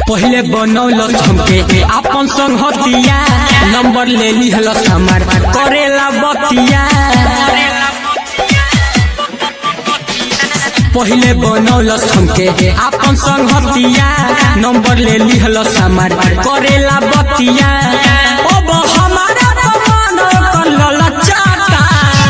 पहले बनौलस हमके अपन संग हतिया नंबर ले लिहलस हमार करेला बतिया पहले बनौलस हमके अपन संग हतिया नंबर ले लिहलस हमार करेला बतिया अब हमारा मन कलल चाटा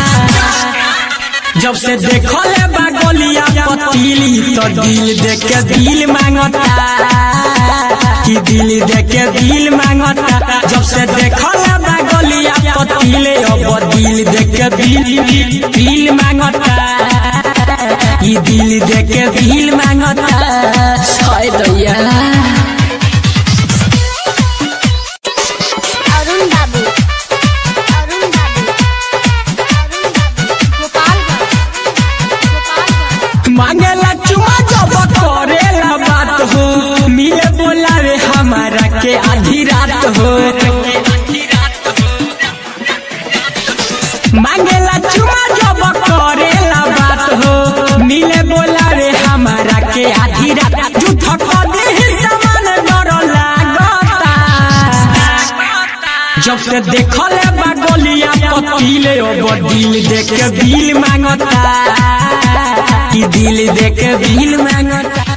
जब से देखले बा गलिया पतीली तो दिल देख के दिल मांगता कि दिल देख के दिल मांगता जब से देखले बा गलिया पतीले अब दिल देख के दिल दिल मांगता कि दिल देख के दिल मांगता हाय दैया अरुण बाबू अरुण बाबू अरुण बाबू गोपालगंज गोपालगंज मांगेला चुमा जब करेला बात हो मिले बोला रे हमारा के आधी रात हो मांगेला चुमा जब करेला बात हो मिले बोला रे हमारा के आधी रात झूठ कदे ही समान डर लागता जब से देखले बा गलिया पतीले अब दिल देख के दिल मांगता कि दिल देख के दिल मांगता